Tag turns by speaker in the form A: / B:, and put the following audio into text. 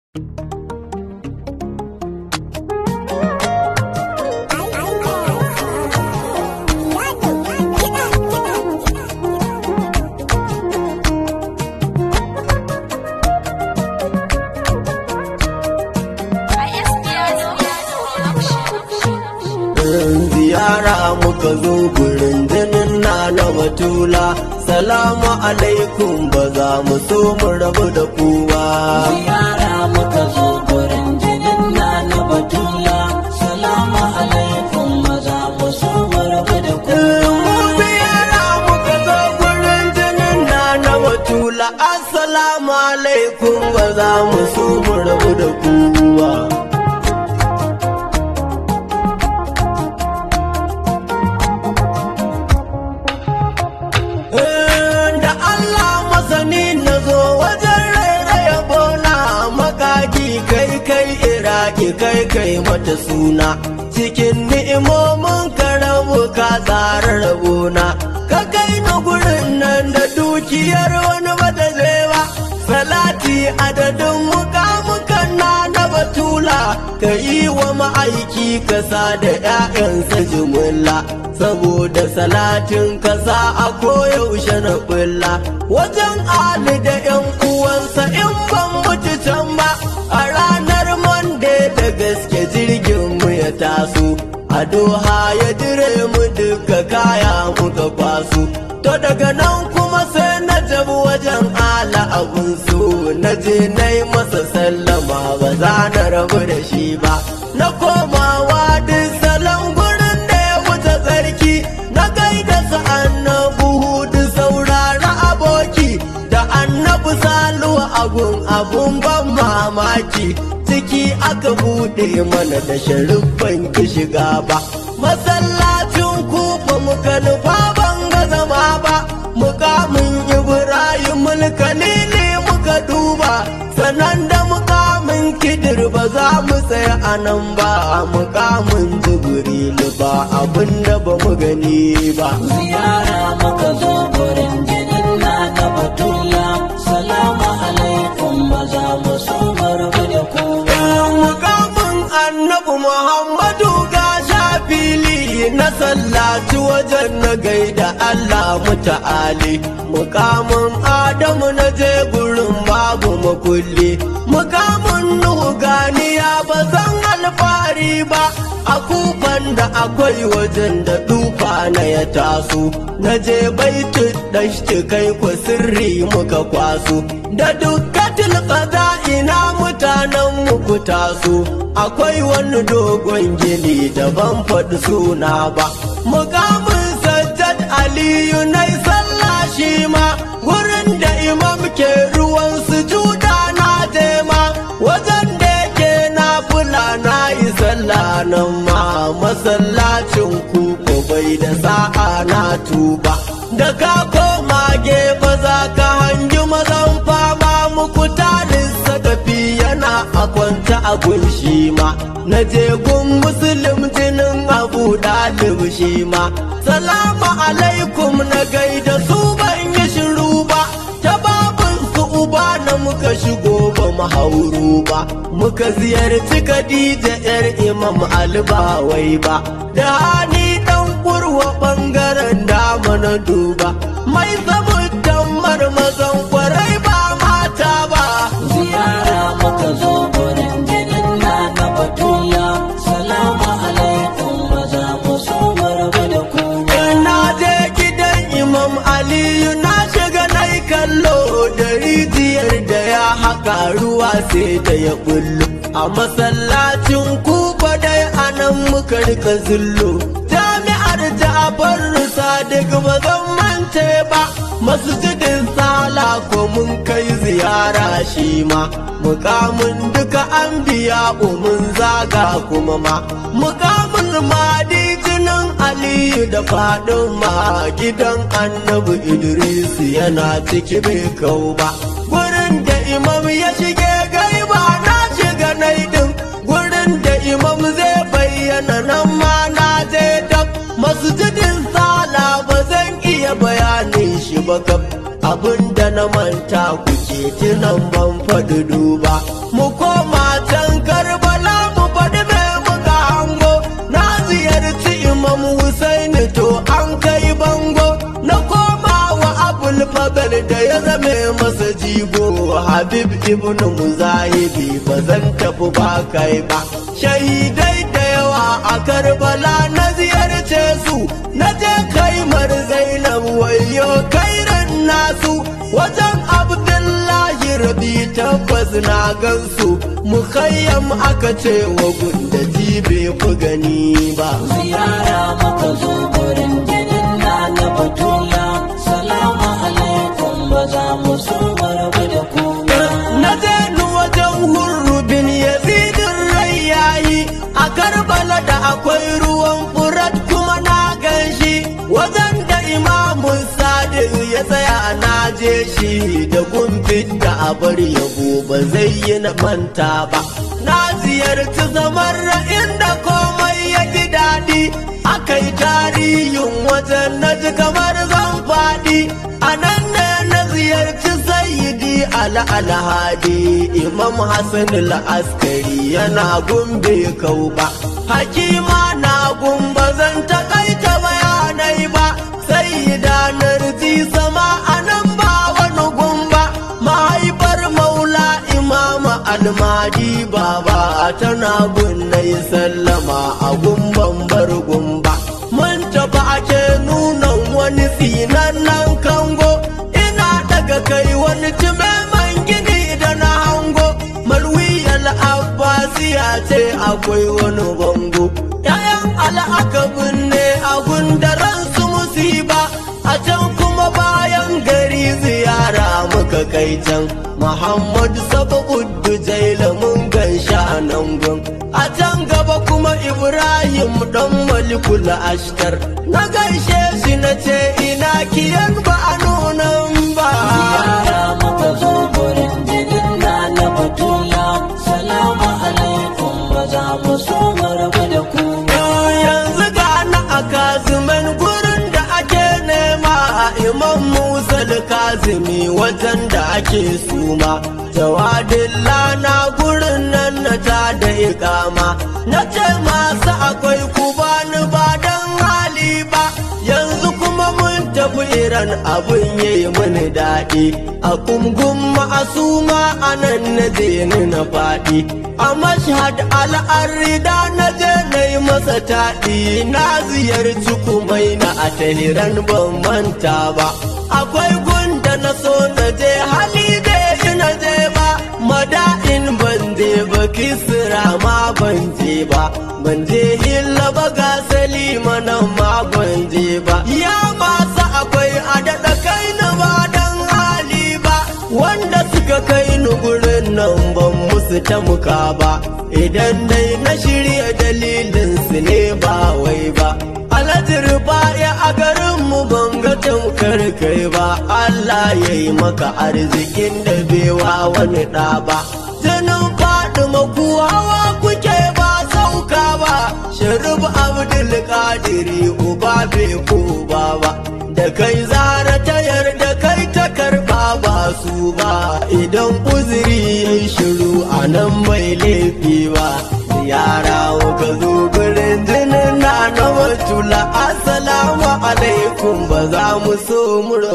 A: ziyara muka zo gurin jinin na na batula salamu alaikum ba za mu so mu rabu da kowa
B: ziyara muka zo gurin jinin na na batula salamu alaikum maza mu so mu rabu da ku
A: ziyara muka zo gurin jinin na na batula assalamu alaikum ba za mu so mu rabu da kowa da Allah masani na zo wajen rairaya bola makaki kai kai iraki kai kai mata suna cikin ni'imomin ka rabu ka tsara rabona ka kai na gurin nan da dukiyar wani bata ba salati adadin mukamukan na na batula ka yi wa ma'aiki kasa da 'ya'yansa jimilla saboda salatin kasa a koyaushe na kulla wajen ali da 'yan uwansa in ban mutu can ba a ranar mande da gaske jirgin mu ya taso a doha ya dire mu duka kaya muka kwaso to daga nan kuma sai na tabi wajen ala abun so na je na yi masa sallama ba za na rabu da shi ba na komawa duk salon gurin da ya wuce tsarki na gaida su annabu hudu saurara aboki da annabu saluwa agun abun ban mamaki ciki aka bude mana da sharifan ki shiga ba masallacin kufa muka nufa ban ga zama ba mukamin ibrahim mulkalili muka duba sanan da mukamin kidir ba za mu tsaya a nan ba mukamin jibrilu ba abin da ba mu gani ba
B: ziyara muka zo gurin jinin na na batula salamu alaikum maza mu so mu rabu da ku
A: mukamin annabi muhammadu ga fili na sallaci wajen na gaida allah muta'ali mukamin adamu na je gurin babu makulli mukamin nuhu ganiya ba zan alfahari ba a kufan da akwai wajen da dufa na ya taso na je baitu dashti kai ku sirri muka kwaso da dukkatul qada ina mutanen muku taso akwai wani dogon gini da ban faɗi suna ba mukamin sajjad aliyu na sallah shi ma wurin da imam ke ruwan sujuda na ma wajen da yake na fula na yi sallah nan ma masallacin kuku bai da sa'a na tuba da ka koma gefe za ka hangi mazan fama muku tarin sakafi yana a kwanta a gunshi ma na je gun musulun jinin abu dalib shi ma salamu alaikum na gaida su ban yi shiru ba ta babun su uba na muka shigo ba mu hauru ba muka ziyarci Khadija yar Imam Ali ba wai ba da hani dan kurwa bangaren dama na duba mai zamutan marmazan kwarai ba mata ba
B: ziyara muka zo gurin jinin na na batula salamu alaikum maza mu so mu rabu da ku
A: na je gidan Imam Aliyu na shiga na kallo da rijiyar da ya haka ruwa sai da ya bullo a masallacin kuba dai anan muka rika zullo jami'ar ja'afar sadiq ba zan mance ba masjidin sala ko mun kai ziyara shi ma mukamin duka an biya mun zaga kuma ma mukamin madi jinin aliyu da fadin ma gidan annabi idris yana ciki bai kau ba gurin da imam ya shige gaiba na shiga naidin gurin da imam zai bayyana nan ma na je dab masjidin sala ba zan iya bayanin shi ba kaf abin da na manta kuke tunan ban faɗi duba mu koma nobel da ya zame masa jigo habib ibn muzahibi ba zan tafi ba kai ba shahidai da yawa a karbala na ziyarce su na je kaimar zainab wayo kairan nasu wajen abdullahi rabi tabbas na gansu mukayyam aka ce wa gunda bai fi gani ba
B: ziyara maka zo gurin jinin na na batula salamu alaikum ba za mu so maraba da ku ba
A: na je ni wajen hurrubin yazidin rai yayi a karbala da akwai ruwan furat kuma na ganshi wajen da imamun sadiq ya tsaya na je shi da gumfin da abar yabo ba zai yi na manta ba na ziyarci zamar inda komai ya ji daɗi aka yi tarihin wajen na ji kamar zan faɗi a nan ne na ziyarci sayyidi ala alhadi imam hassan al-askari yana gumbe kauba hakima na gumba zan takaita bayanai ba sayyida narji sama a nan ba wani gumba mahaifar maula imama almadi baba tana gunnai sallama a gumban bar gumba mun tafi ake nuna wani tsinannen kango ina daga kai wani man gini da na hango malwiyar abbasiya ce akwai wani bango yayan al'akabin ne a gundaran su musiba a can kuma bayan gari ziyara muka kai can muhammad sababu jaila mun gan nan gun a can gaba kuma ibrahim dan malikul ashkar na gaishe shi na ce ina kiyan ba a nunan ba
B: ziyara maka zo gurin jinin na na batula salamu alaikum ba za mu so maraba da ku ba
A: yanzu ga na a kazimin gurin da ake nema a imam musa kazimi wajen da ake suma jawadin lana gurin nan na ta da ikama na ce masu akwai ku bani ba don hali ba yanzu kuma mun tafi iran abin yayi mini daɗi a kungun ma'asuma a nan na je ni na faɗi a mashhad al'arida na je na yi masa taɗi na ziyarci kumaina a tahiran ban manta ba akwai gunda na so na je hali da ina je ba mada'in ban je ba kisra ma ban je ba ban je hilla ba ga salima nan ma ban je ba ya masu akwai a daɗa kai na ba dan hali ba wanda suka kai ni gurin nan ban musu tamuka ba idan dai na shirya dalilin su ne ba wai ba alhaji rufa'i a garinmu ban ga tamkar kai ba Allah ya yi maka arzikin da bewa wani ɗa ba jinin faɗi maku hawa kuke ba sauka ba sharif abdul kadiri uba bai ko ba ba da kai zara ta yarda kai ta karba ba su ba idan uzuri ya shiru a nan bai laifi ba yara ka zo gurin jinin na na watula assalamu alaikum ba za mu so mu